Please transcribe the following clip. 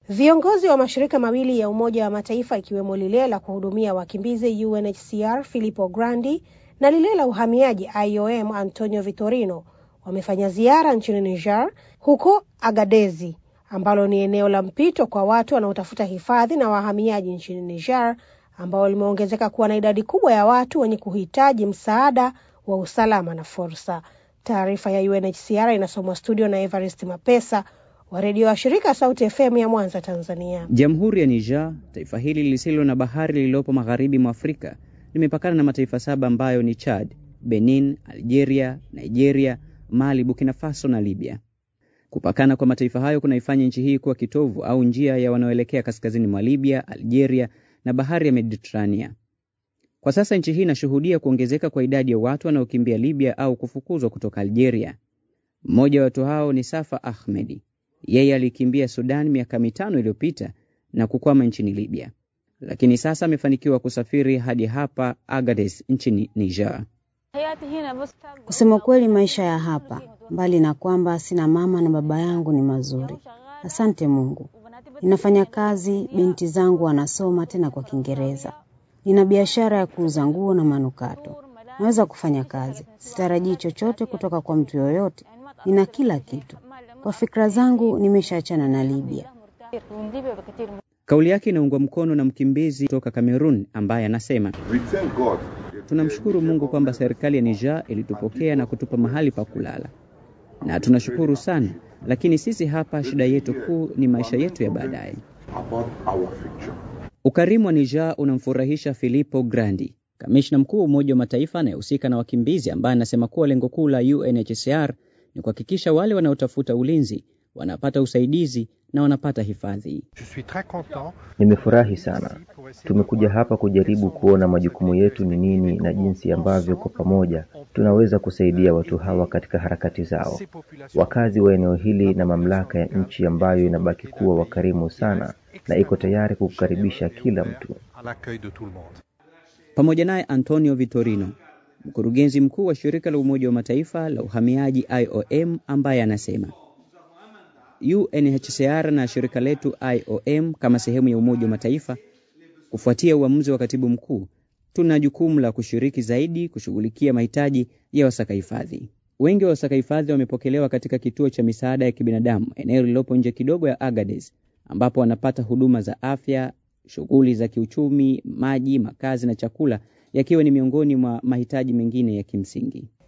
Viongozi wa mashirika mawili ya Umoja wa Mataifa ikiwemo lile la kuhudumia wakimbizi UNHCR Filippo Grandi na lile la uhamiaji IOM Antonio Vitorino wamefanya ziara nchini Niger, huko Agadezi ambalo ni eneo la mpito kwa watu wanaotafuta hifadhi na wahamiaji nchini Niger, ambao limeongezeka kuwa na idadi kubwa ya watu wenye kuhitaji msaada wa usalama na fursa. Taarifa ya UNHCR inasomwa studio na Evarist Mapesa wa redio wa shirika Sauti FM ya Mwanza, Tanzania. Jamhuri ya Niger, taifa hili lisilo na bahari lililopo magharibi mwa Afrika, limepakana na mataifa saba ambayo ni Chad, Benin, Algeria, Nigeria, Mali, Burkina Faso na Libya. Kupakana kwa mataifa hayo kunaifanya nchi hii kuwa kitovu au njia ya wanaoelekea kaskazini mwa Libya, Algeria na bahari ya Mediterania. Kwa sasa nchi hii inashuhudia kuongezeka kwa idadi ya watu wanaokimbia Libya au kufukuzwa kutoka Algeria. Mmoja wa watu hao ni Safa Ahmedi. Yeye alikimbia Sudan miaka mitano iliyopita na kukwama nchini Libya, lakini sasa amefanikiwa kusafiri hadi hapa Agadez nchini Niger. Kusema kweli, maisha ya hapa, mbali na kwamba sina mama na baba yangu, ni mazuri. Asante Mungu. Ninafanya kazi, binti zangu wanasoma tena kwa Kiingereza. Nina biashara ya kuuza nguo na manukato. Naweza kufanya kazi, sitarajii chochote kutoka kwa mtu yoyote. Nina kila kitu. Kwa fikra zangu, nimeshaachana na Libya. Kauli yake inaungwa mkono na mkimbizi kutoka Kamerun ambaye anasema tunamshukuru Mungu kwamba serikali ya Niger ilitupokea na kutupa mahali pa kulala, na tunashukuru sana, lakini sisi hapa, shida yetu kuu ni maisha yetu ya baadaye. Ukarimu wa Niger unamfurahisha Filippo Grandi, kamishna mkuu wa Umoja wa Mataifa anayehusika na wakimbizi, ambaye anasema kuwa lengo kuu la UNHCR ni kuhakikisha wale wanaotafuta ulinzi wanapata usaidizi na wanapata hifadhi. Nimefurahi sana. Tumekuja hapa kujaribu kuona majukumu yetu ni nini na jinsi ambavyo kwa pamoja tunaweza kusaidia watu hawa katika harakati zao. Wakazi wa eneo hili na mamlaka ya nchi ambayo inabaki kuwa wakarimu sana na iko tayari kukukaribisha kila mtu. Pamoja naye Antonio Vitorino, mkurugenzi mkuu wa shirika la Umoja wa Mataifa la uhamiaji IOM, ambaye anasema UNHCR na shirika letu IOM kama sehemu ya Umoja wa Mataifa, kufuatia uamuzi wa katibu mkuu, tuna jukumu la kushiriki zaidi kushughulikia mahitaji ya wasaka hifadhi. Wengi wa wasaka hifadhi wamepokelewa katika kituo cha misaada ya kibinadamu eneo lililopo nje kidogo ya Agadez, ambapo wanapata huduma za afya, shughuli za kiuchumi, maji, makazi na chakula, yakiwa ni miongoni mwa mahitaji mengine ya kimsingi.